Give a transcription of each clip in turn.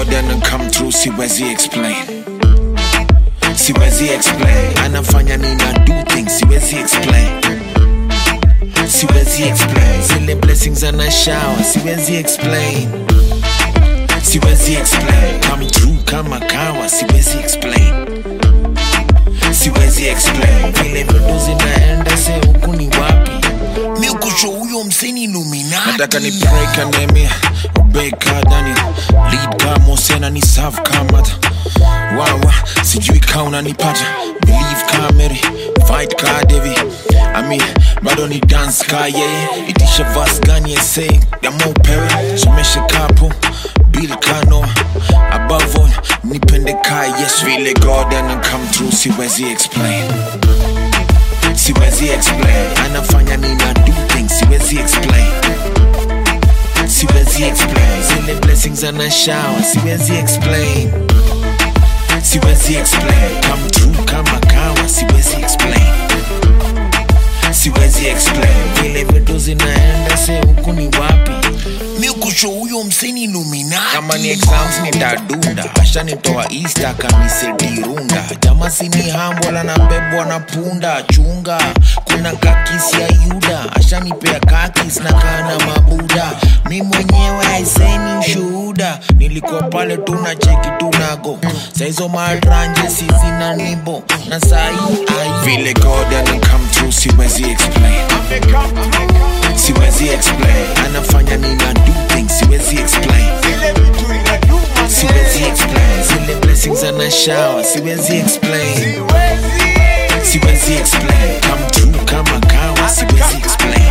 god ana come through siwezi explain siwezi explain anafanya nina do things siwezi explain siwezi explain zile blessings ana shower siwezi explain siwezi explain come through kama kawa siwezi explain siwezi explain vile vitu zinaenda se huku ni wapi mi kusho huyo mseni luminati nataka ni break anemia ubeka daniel lead kama sena ni serve kama wawa sijui ka unanipata believe ka mary fight ka devi ami bado ni dance ka yeye itisha vas gani ese yama upewe someshe kapo bill kano above all nipende ka yes vile god ana come through siwezi explain siwezi explain anafanya nina do things siwezi explain siwezi explain zile blessings ana shower siwezi explain siwezi explain come through kama kawa siwezi explain siwezi explain vile vitu zinaenda se huku ni wapi mi kusho huyo mseni luminati kama ni exams nitadunda ashanitoa easter kamisedirunda jama sini hambwala na bebwa na punda chunga kuna kakisi ya yuda ashanipea kakis na kana mabuda mi mwenyewe aiseni ushuhuda nilikuwa pale tuna cheki tunago saizo matranje sizina nibo na sai ai vile god ana come through siwezi explain siwezi explain anafanya nina do things siwezi explain siwezi explain zile blessings ana shower siwezi explain siwezi explain come through kama kawa siwezi explain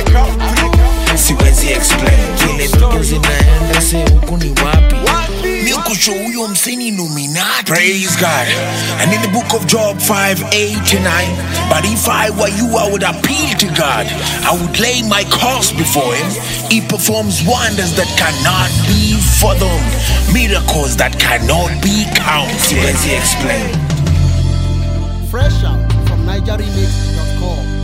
siwezi explain vile vitu zinaenda se huku ni wapi mi kusho huyo mseni luminati praise god and in the book of job 5 8 to 9 but if i were you i would appeal to god i would lay my cause before him he performs wonders that cannot be fathomed miracles that cannot be counted siwezi explain Fresh out from NigerRemix.com.